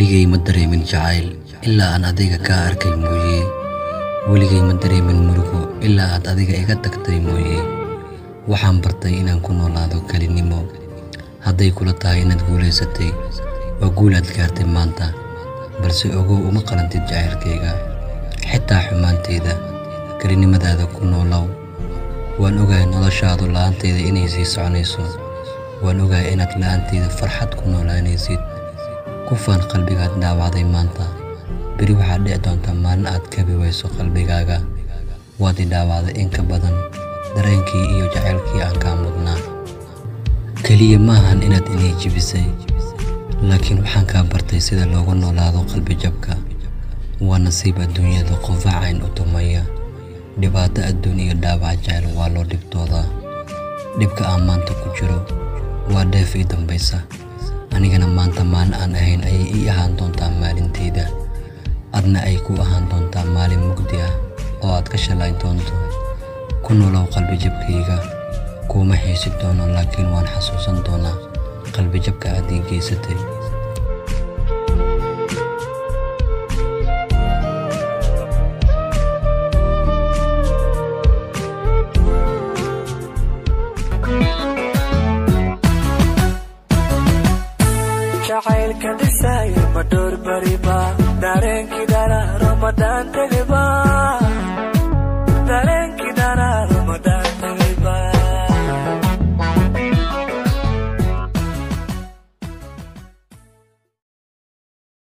weligay ma dareemin jacayl ilaa aan adiga kaa arkay mooye weligay ma dareemin murugo ilaa aad adiga iga tagtay mooye waxaan bartay inaan ku noolaado kelinimo hadday kula tahay inaad guulaysatay waa guul aad gaartay maanta balse ogow uma qalantid jacaylkayga xitaa xumaanteyda kelinimadaada ku noolow waan ogahay noloshaadu la'aanteyda inay sii soconayso waan ogahay inaad la'aanteyda farxad ku noolaanaysid kufaan qalbigaad dhaawacday maanta beri waxaad dhici doontaa maalin aad kabi wayso qalbigaaga waad i dhaawacday in ka badan dareenkii iyo jacaylkii aan kaa mudnaa keliya ma ahan inaad inay jibisay laakiin waxaan kaa bartay sida loogu noolaado qalbi jabka waa nasiib adduunyada qofaacayn u tumaya dhibaato adduun iyo dhaawac jacayl waa loo dhibtoodaa dhibka aan maanta ku jiro waa dheef ii dambaysa anigana maanta maalin aan ahayn ayay ii ahaan doontaa maalinteyda adna ay ku ahaan doontaa maalin mugdi ah oo aad ka shalay doonto ku nolow qalbi jabkayga kuuma xiisi doono laakiin waan xasuusan doonaa qalbi jabka aad ii geysatay jacaylka dhisaayo ma dhowr bariba dareenkii dhala ramadaan tegeba